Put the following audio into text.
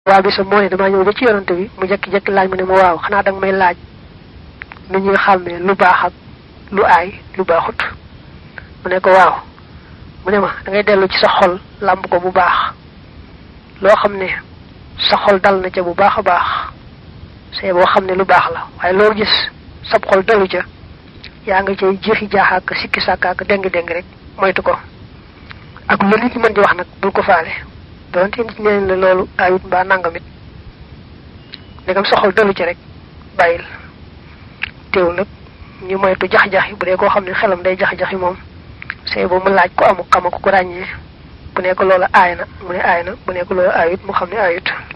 waa bi sa mooy dama ñëw ba ci yonante bi mu jekki-jekki laaj mu ne ma waaw xanaa danga may laaj nu ñuy xàmmee lu baax ak lu aay lu baaxut mu ne ko waaw mu ne ma da ngay dellu ci sa xol làmb ko bu baax loo xam ne sa xol dal na ca bu baax a baax see boo xam ne lu baax la waaye loo gis sab xol dalu ca yaa nga cay jeexi jaaxaak sikki sàkkaak déng déng rek moytu ko ak lu nit ñi mën di wax nag bul ko faale donte nit ñeneen la loolu ayut mbaa nangamit ndegam sa xol dalu ci rek bàyyil teew nag ñu moytu jax-jax yi bu dee koo xam ne xelam day jax-jax yi moom say boobu mu laaj ko amu xama ko ko ràññee bu nekk loola aay na mu ne aay na bu nekk loola aayut mu xam ne aayut